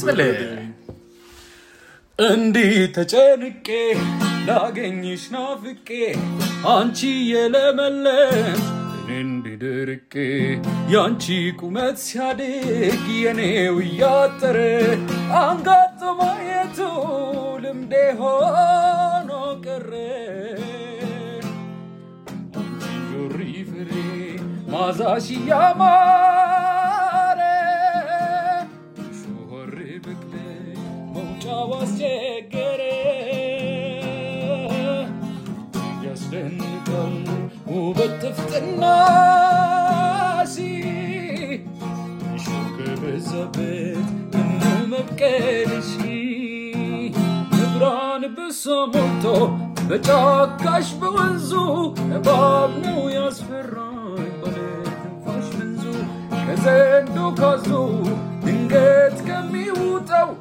ይስጥል እንዲህ ተጨንቄ ላገኝሽ ናፍቄ አንቺ የለመለም እኔ እንዲድርቄ የአንቺ ቁመት ሲያድግ የኔው እያጠረ አንጋጦ ማየቱ ልምዴ ሆኖ ቀረ አንቺ ጆሪ ፍሬ ማዛሽ እያማረ ሾሆር ብቅል መውጫው አስቸገረ ያስደንቃል ውበት ጥፍጥናሽ እሾህ ከበዛበት ምኑ መብቀልሽ ብርሃን ብሶ ሞልቶ በጫካሽ በወንዙ እባብ ነው ያስፈራኝ ባለትንፋሽ መንዙ ከዘንዶ ካዞ ድንገት ከሚውጠው